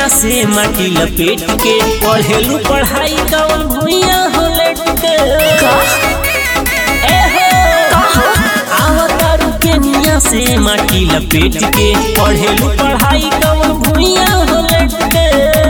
से माटी लपेट के पढ़ेलू पढ़ाई कवन भुइया हो लेट के ए हो आवतारू के निया से माटी लपेट के पढ़ेलू पढ़ाई कवन भुइया हो लेट के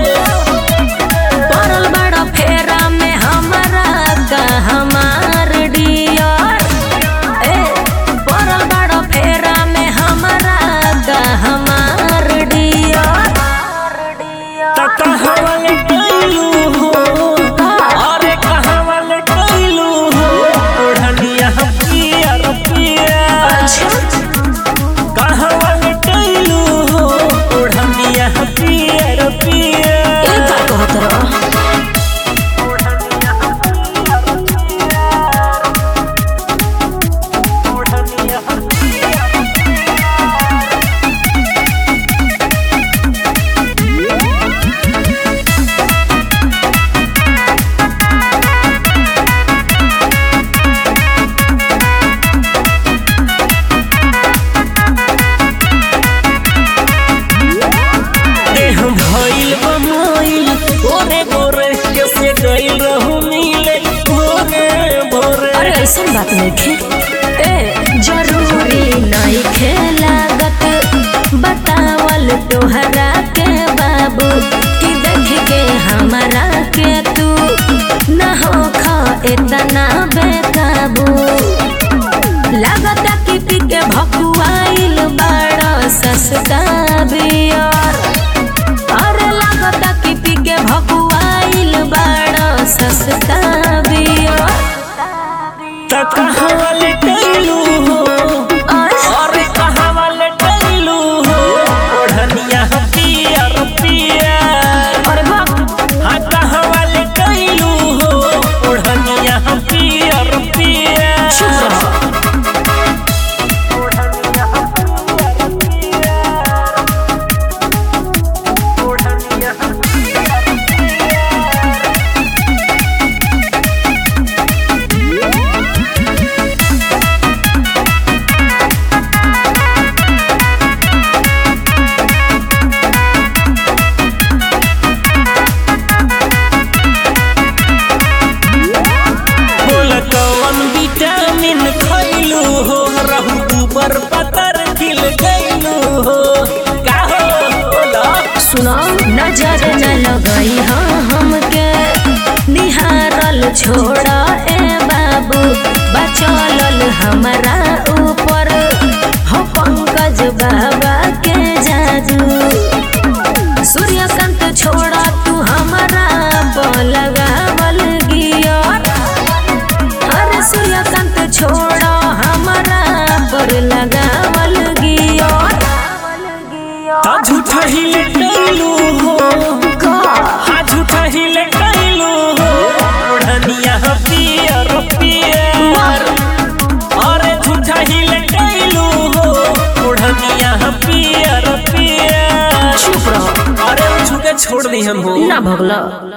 पड़ल बड़ा फेरा में हमारा का हमार डियर ए पड़ल बड़ा फेरा में हमारा का हमार डियर त कहवा ले गइलू हो अरे कहवा ले गइलू हो ओढ़निया पियर पियर कहवा ले गइलू हो ओढ़निया पियर पियर ए का कहत रह देह भइल बमोइल गोरे गोरे कैसे गइल रहू मिले भोरे भोरे अरे ऐसन बात नहीं खे ए जरूरी नहीं खे लागत बतावल तोहरा के बाबू कि देख के हमारा के तू न हो खा इतना बेकाबू लागत कि पी के भकुआइल बड़ा सस्ता बियर अरे लागत कि पी के भकुआइल बड़ा सस्ता बियर त कहवा ले गइलू हो अरे कहवा ले गइलू हो ओढ़निया पियर पियर अरे बाप हाँ कहवा ले गइलू हो ओढ़निया पियर पियर चुप रहो बोल कौन विटामिन खइलू हो रहू ऊपर पतर खिल गइलू हो का हो बोला सुनो नजर न लगई हाँ हमके निहारल छोड़ा ए बाबू बचलल हमारा ऊपर हो पंकज बाबा के जादू सूर्यकांत छोड़ा तू हमारा लगावल गियर अरे सूर्यकांत छोड़ा हमारा पर लगावल गियर ता झूठा ही ले गइलू हो हाँ झूठा ही ले गइलू हो ओढ़निया पियर पियर अरे झूठा ही ले गइलू हो ओढ़निया पियर पियर चुप रहो अरे छू के छोड़ दी हम हो ना भगला